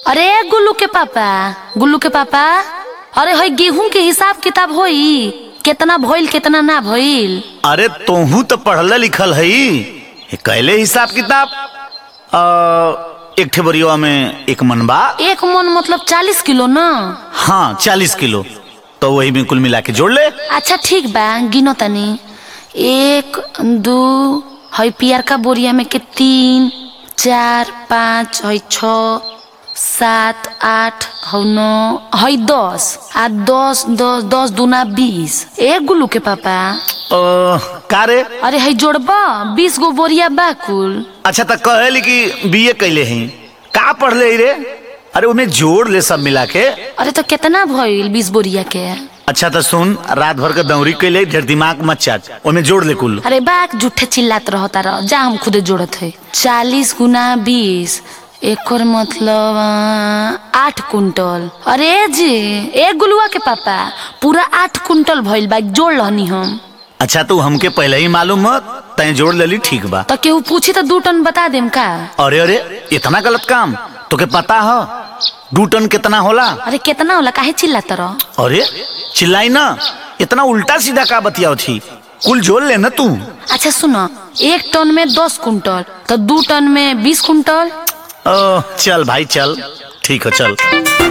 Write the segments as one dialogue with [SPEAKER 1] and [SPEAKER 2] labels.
[SPEAKER 1] अरे गुल्लू के पापा गुल्लू के पापा अरे हई गेहूं के हिसाब किताब होई केतना भइल केतना ना भइल
[SPEAKER 2] अरे तोहू तो पढ़ल लिखल हई ये कैले हिसाब किताब अ, एक ठे बरिया में एक मन बा
[SPEAKER 1] एक मन मतलब चालीस किलो ना
[SPEAKER 2] हाँ चालीस किलो तो वही में कुल मिला के जोड़ ले
[SPEAKER 1] अच्छा ठीक बा गिनो तनी एक दू हई पियर का बोरिया में के तीन चार पाँच हई छ सात आठ हौ नौ हई दस आ दस दस दस दूना बीस एक गुल्लू के पापा
[SPEAKER 2] अ, का रे
[SPEAKER 1] अरे हई जोड़बा बीस गो बोरिया बा कुल
[SPEAKER 2] अच्छा तो कहली कि बीए कैले हई का पढ़ले हई रे अरे उन्हें जोड़ ले सब मिला के
[SPEAKER 1] अरे तो कितना भइल बीस बोरिया के
[SPEAKER 2] अच्छा तो सुन रात भर के दौरी कैले ढेर दिमाग मत चाट उन्हें जोड़ ले कुल
[SPEAKER 1] अरे बाक झूठे चिल्लात रहता रह जा हम खुदे जोड़त है चालीस गुना बीस एकर मतलब आ, आठ कुंटल अरे जी एक गुलुआ के पापा पूरा आठ कुंटल भइल बा जोड़ लहनी हम
[SPEAKER 2] अच्छा तू हमके पहले ही मालूम मत तय जोड़ लेली ठीक बा
[SPEAKER 1] तो केहू पूछी तो दू टन बता देम का
[SPEAKER 2] अरे अरे इतना गलत काम तोके पता हो दू टन कितना होला
[SPEAKER 1] अरे कितना होला काहे चिल्लात रह
[SPEAKER 2] अरे चिल्लाई ना इतना उल्टा सीधा का बतियाओ थी कुल जोड़ ले ना तू
[SPEAKER 1] अच्छा सुनो एक टन में दस कुंटल तो दू टन में बीस कुंटल
[SPEAKER 2] ओ, चल भाई चल ठीक है चल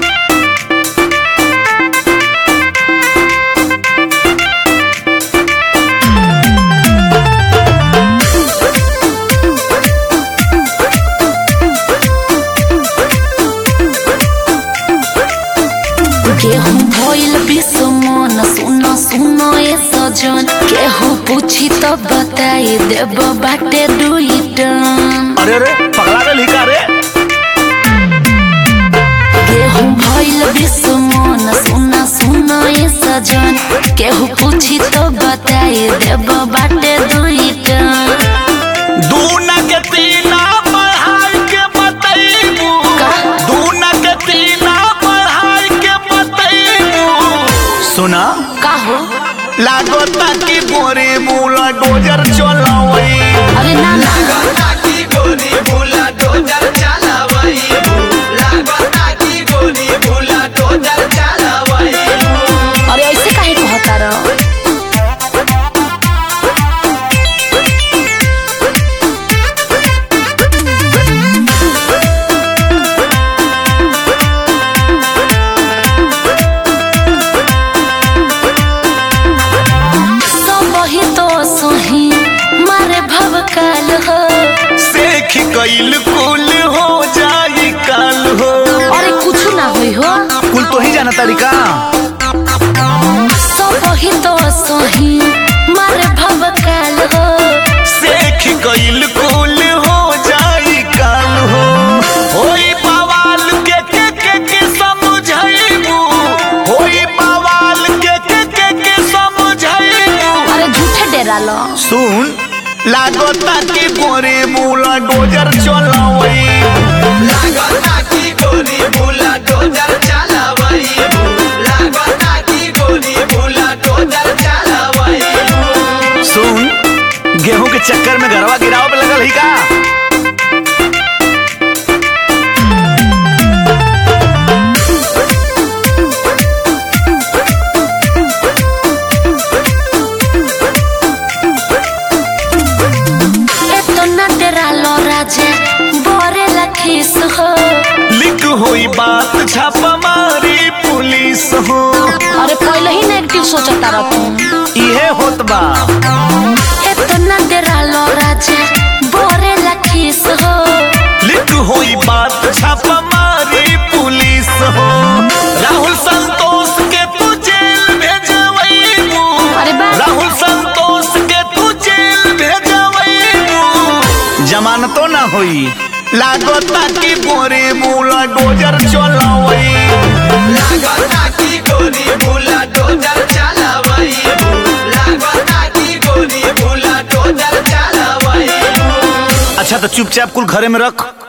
[SPEAKER 1] केहू भइल विश्व मन सुन सुन ए सजन केहू पूछी तो बताई देब बाटे दुई टन
[SPEAKER 2] अरे अरे पगला गल ही का रे
[SPEAKER 1] केहू भइल विश्व मन सुन सुन ए सजन केहू पूछी तो बताई देब बाटे दुई टन
[SPEAKER 2] दूना के तीना बढ़ाई के बतैबू दूना के तीना बढ़ाई के बतैबू सुना
[SPEAKER 1] का हो
[SPEAKER 2] लागता कि बोरे मूला डोजर चलावई
[SPEAKER 1] अरे ना ना
[SPEAKER 3] लागताकी गोली भूला डोजर चलावई लागताकी गोली भूला डोजर चलावई
[SPEAKER 1] अरे ऐसे काहे कहता रह सब ही तो सही मारे भवकाल हो
[SPEAKER 2] सेख कइल कुल हो जाई काल हो
[SPEAKER 1] अरे कुछ ना होई हो
[SPEAKER 2] कुल तो ही जाना तरीका
[SPEAKER 1] सब ही तो सही मारे भवकाल हो
[SPEAKER 2] सेख कइल कुल हो जाई काल हो होई बवाल के के के के समझाइबू होई बवाल के के के के समझाइबू
[SPEAKER 1] अरे झूठे डेरा लो
[SPEAKER 2] सुन लागता कि गोरे मूला डोजर चलावई
[SPEAKER 3] लागताकी गोली भूला डोजर चलावई लागताकी गोली भूला डोजर चलावई
[SPEAKER 2] सुन गेहूं के चक्कर में घरवा गिराव पे लगल ही का
[SPEAKER 1] एतो ना डेरा लो राजे बोरे लखीस हो
[SPEAKER 2] लिख होई बात छापा मारी पुलिस हो
[SPEAKER 1] अरे पहले ही नेगेटिव सोचता रह तू
[SPEAKER 2] इहे होत बा
[SPEAKER 1] एतो ना डेरा लो राजे बोरे लखीस हो
[SPEAKER 2] लिख होई बात छापा मारी पुलिस हो राहुल संतोष के तू जेल भेजवईबू
[SPEAKER 1] अरे बा
[SPEAKER 2] राहुल संतोष के तू जेल भेजवईबू जमानतो ना होई लागता कि बोरे मूला डोजर चलावई
[SPEAKER 3] लागताकी गोली भूला डोजर चलावई लागताकी गोली भूला डोजर चलावई
[SPEAKER 2] अच्छा तो चुपचाप कुल घरे में रख